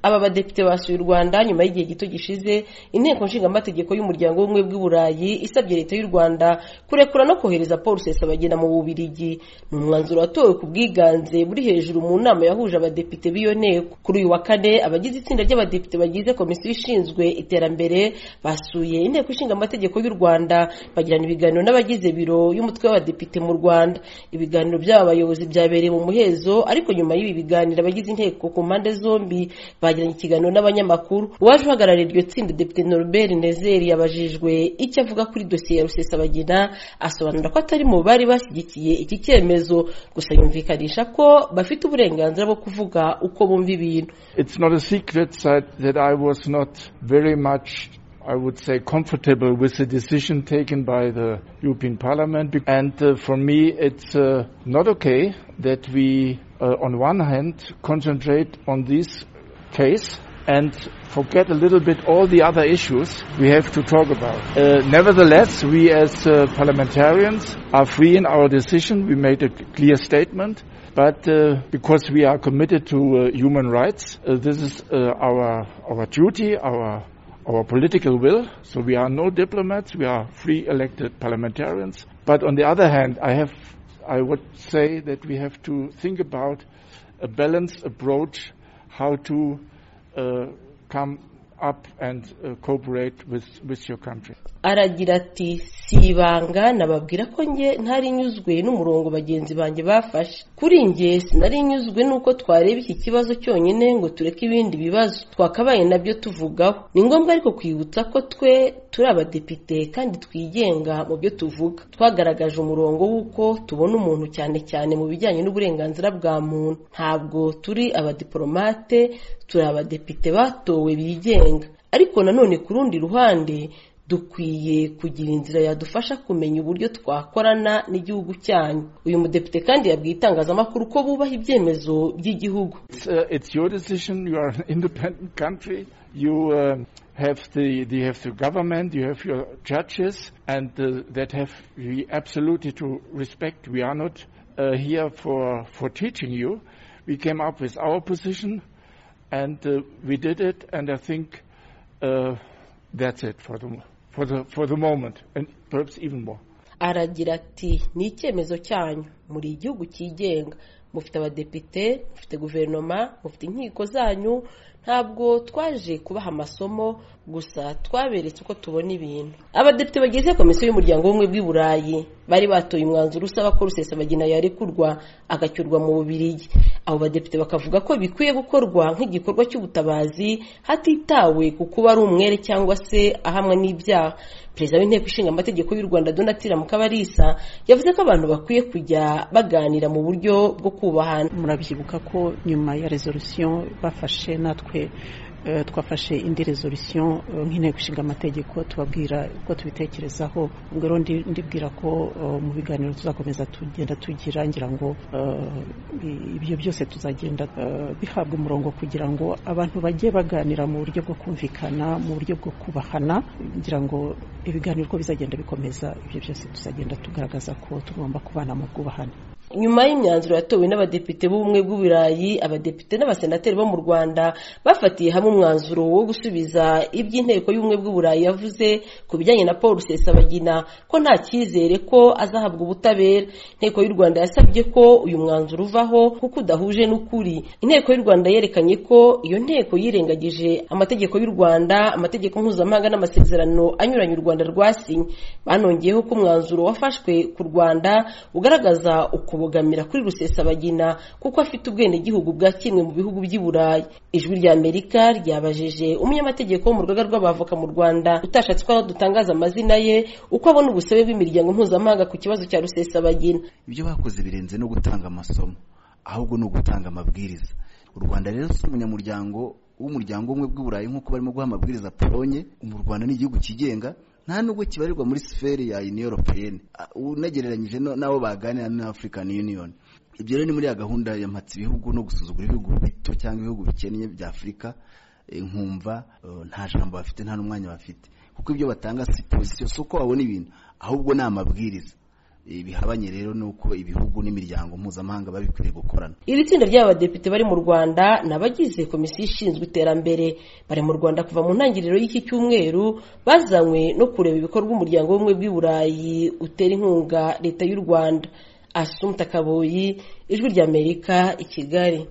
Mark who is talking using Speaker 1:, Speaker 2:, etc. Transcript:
Speaker 1: aba badepite basuye u Rwanda nyuma y'igihe gito gishize inteko nshingamategeko y'umuryango w'ubumwe bw'u Burayi isabye leta y'u Rwanda kurekura no kohereza Paul Rusesabagina mu Bubiligi ni umwanzuro watowe ku bwiganze buri hejuru mu nama yahuje abadepite b'iyo nteko kuri uyu wa kane abagize itsinda ry'abadepite bagize komisiyo ishinzwe iterambere basuye inteko nshingamategeko y'u Rwanda bagirana ibiganiro n'abagize biro y'umutwe w'abadepite mu Rwanda ibiganiro by'aba bayobozi byabereye mu muhezo ariko nyuma y'ibi biganiro abagize inteko ku mpande zombi bagiranye ikiganiro n'abanyamakuru uwaje uhagarariye iryo tsinda Depite Norbert Nezeri yabajijwe icyo avuga kuri dosiye ya Rusesabagina asobanura ko atari mu bari bashyigikiye iki cyemezo gusa yumvikanisha ko bafite uburenganzira bwo kuvuga uko bumva ibintu
Speaker 2: It's not a secret that, that I was not very much, I would say, comfortable with the decision taken by the European Parliament. Be- And uh, for me, it's uh, not okay that we, uh, on one hand, concentrate on this case and forget a little bit all the other issues we have to talk about. Uh, nevertheless, we as uh, parliamentarians are free in our decision. We made a clear statement. But uh, because we are committed to uh, human rights, uh, this is uh, our our duty, our our political will. So we are no diplomats. We are free elected parliamentarians. But on the other hand, I have I would say that we have to think about a balanced approach, how to uh, come up and uh, cooperate with with your country.
Speaker 1: aragira ati si ibanga nababwira ko njye ntari nyuzwe n'umurongo bagenzi banjye bafashe kuri njye sinari nyuzwe n'uko twareba iki kibazo cyonyine ngo tureke ibindi bibazo twakabaye nabyo tuvugaho ni ngombwa ariko kwibutsa ko twe turi abadepite kandi twigenga mu byo tuvuga twagaragaje umurongo w'uko tubona umuntu cyane cyane mu bijyanye n'uburenganzira bwa muntu ntabwo turi abadiporomate turi abadepite batowe bigenga ariko nanone ku rundi ruhande dukwiye kugira inzira yadufasha kumenya uburyo twakorana n'igihugu cyanyu uyu mudepite kandi yabwiye itangazamakuru ko bubaha ibyemezo by'igihugu
Speaker 2: It's, uh, it's your decision. You are an independent country. You um have the, the have the government. You have your judges, and uh, that have we absolutely to respect. We are not uh, here for for teaching you. We came up with our position, and uh, we did it. And I think uh, that's it for the for the for the moment, and perhaps even more.
Speaker 1: aragira ati ni icyemezo cyanyu muri igihugu cyigenga mufite abadepite mufite guverinoma mufite inkiko zanyu ntabwo twaje kubaha amasomo gusa twaberetse uko tubona ibintu abadepite bagize komisiyo y'umuryango w'ubumwe bw'i burayi bari batoye umwanzuro usaba ko rusesabagina yarekurwa agacyurwa mu bubirigi abo badepite bakavuga ko bikwiye gukorwa nk'igikorwa cy'ubutabazi hatitawe ku kuba ari umwere cyangwa se ahamwa n'ibyaha perezida w'inteko ishinga amategeko y'u rwanda donatira mukabarisa yavuze ko abantu bakwiye kujya baganira mu buryo bwo kubahana
Speaker 3: murabyibuka ko nyuma ya resolution bafashe natwe eh, twafashe indi resolution eh, nk'inteko ishinga amategeko tubabwira uko tubitekerezaho ubwo rero ndi- ndibwira ko eh, mu biganiro tuzakomeza tugenda tugira ngira ngo eh, i- ibyo byose tuzagenda eh, bihabwa umurongo kugira ngo abantu bajye baganira mu buryo bwo kumvikana mu buryo bwo kubahana ngira ngo ibiganiro uko bizagenda bikomeza ibyo byose tuzagenda tugaragaza ko tugomba kubana mu bwubahane
Speaker 1: nyuma y'imyanzuro yatowe n'abadepite b'ubumwe bw'uburayi abadepite n'abasenateri bo mu rwanda bafatiye hamwe umwanzuro wo gusubiza iby'inteko y'ubumwe bw'uburayi yavuze ku bijyanye na paul rusesabagina ko nta cyizere ko azahabwa ubutabera inteko y'u rwanda yasabye ko uyu mwanzuro uvaho kuko udahuje n'ukuri inteko y'u rwanda yerekanye ko iyo nteko yirengagije amategeko y'u rwanda amategeko mpuzamahanga n'amasezerano anyuranye u rwanda rwasinye banongeyeho ko umwanzuro wafashwe ku rwanda ugaragaza ukubogamira kuri rusesabagina kuko afite ubwenegihugu bwa kimwe mu bihugu by'i burayi ijwi rya amerika ryabajije umunyamategeko wo mu rugaga rw'abavoka mu rwanda utashatse ko dutangaza amazina ye uko abona ubusabe bw'imiryango mpuzamahanga ku kibazo cya rusesabagina
Speaker 4: ibyo bakoze birenze no gutanga amasomo ahubwo ni ugutanga amabwiriza u rwanda rero si umunyamuryango w'umuryango umwe bw'uburayi nk'uko barimo guha amabwiriza polonye mu rwanda ni igihugu cyigenga nta nubwo kibarirwa muri siferi ya union europeyeni unagereranyije no- n'abo baganira na african union ibyo rero ni muri ya gahunda ya mpatsa ibihugu no gusuzugura ibihugu bito cyangwa ibihugu bikennye bya afurika eh, nkumva eh, nta jambo bafite nta n'umwanya bafite kuko ibyo batanga si pozisiyo si uko babona ibintu ahubwo ni amabwiriza bihabanye rero nuko ibihugu n'imiryango mpuzamahanga babikwiriye gukorana
Speaker 1: iri tsinda ry'abadepite bari mu rwanda ni abagize komisiyo ishinzwe iterambere bari mu rwanda kuva mu ntangiriro y'iki cyumweru bazanywe no kureba ibikorwa umuryango w'ubumwe bw'i burayi utera inkunga leta y'u rwanda asumta kaboyi ijwi ry'amerika i kigali